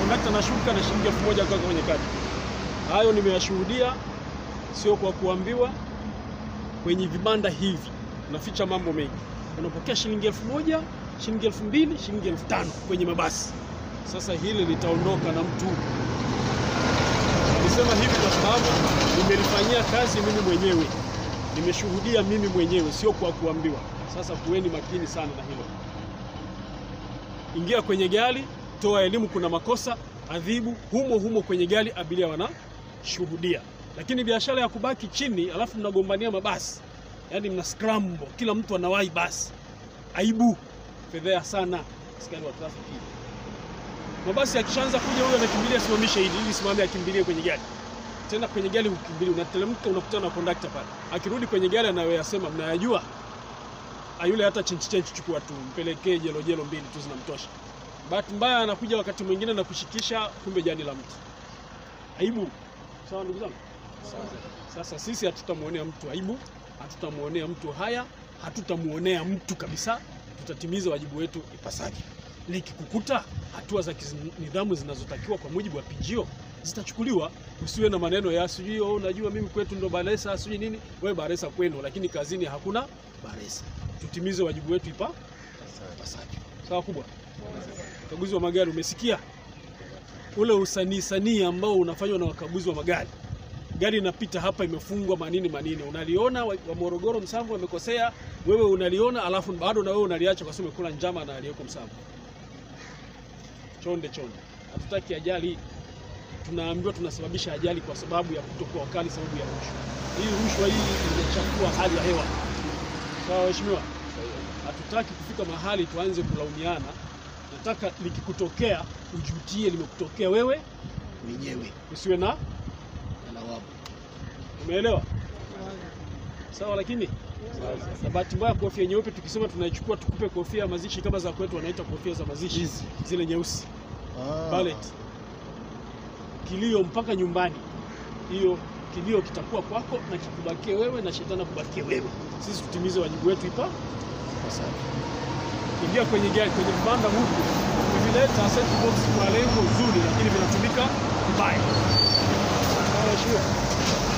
kondakta anashuka na shilingi elfu moja kuweka kwenye kadi. Hayo nimeyashuhudia, sio kwa kuambiwa. Kwenye vibanda hivi unaficha mambo mengi, unapokea shilingi elfu moja shilingi elfu mbili shilingi elfu tano kwenye mabasi. Sasa hili litaondoka na mtu. Nisema hivi kwa sababu nimelifanyia kazi mimi mwenyewe, nimeshuhudia mimi mwenyewe, sio kwa kuambiwa. Sasa kuweni makini sana na hilo. Ingia kwenye gari, toa elimu, kuna makosa, adhibu humo humo kwenye gari, abiria wanashuhudia. Lakini biashara ya kubaki chini alafu mnagombania mabasi, yaani mna scramble, kila mtu anawahi basi, aibu, fedhea sana. Askari wa trafiki, mabasi yakishaanza kuja, huyo anakimbilia simamishe hili ili simame, akimbilie kwenye gari tena kwenye gari hukimbilia, unateremka unakutana na kondakta pale, akirudi kwenye gari anayoyasema mnayajua. Yule hata chenchi chenchi, chukua tu mpelekee jelo jelo mbili tu zinamtosha. Bahati mbaya anakuja wakati mwingine na kushikisha, kumbe jani la mtu. Aibu. Sawa ndugu zangu. Sasa sisi hatutamuonea mtu aibu, hatutamuonea mtu haya, hatutamuonea mtu kabisa. Tutatimiza wajibu wetu ipasavyo. Likikukuta, hatua za nidhamu zinazotakiwa kwa mujibu wa pijio zitachukuliwa. Usiwe na maneno ya sijui oh, unajua mimi kwetu ndo baresa sijui nini. Wewe baresa kwenu, lakini kazini hakuna baresa. Tutimize wajibu wetu ipa ipasavyo. Sawa kubwa. Ukaguzi wa magari, umesikia ule usanii sanii ambao unafanywa na wakaguzi wa magari. Gari inapita hapa imefungwa manini manini, unaliona wa wa Morogoro Msamvu amekosea, wewe unaliona, alafu bado na wewe unaliacha kwa sababu umekula njama na aliyeko Msamvu. Chonde chonde, hatutaki ajali. Tunaambiwa tunasababisha ajali kwa sababu ya kutokuwa wakali, sababu ya rushwa. Hii rushwa hii inachafua hali ya hewa. Sawa waheshimiwa, hatutaki kufika mahali tuanze kulaumiana. Nataka likikutokea ujutie limekutokea wewe mwenyewe, usiwe na na lawama. Umeelewa? Sawa. Lakini na bahati mbaya kofia nyeupe tukisema tunaichukua tukupe kofia ya mazishi kama za kwetu wanaita kofia za mazishi zile nyeusi ballet, kilio mpaka nyumbani. Hiyo kilio kitakuwa kwako na kikubakie wewe na shetani kubakie wewe. Sisi tutimize wajibu wetu ipa ipasavyo. Ingia kwenye gari, kwenye vibanda huku kuvileta set box kwa lengo zuri, lakini vinatumika vibaya. Sawa,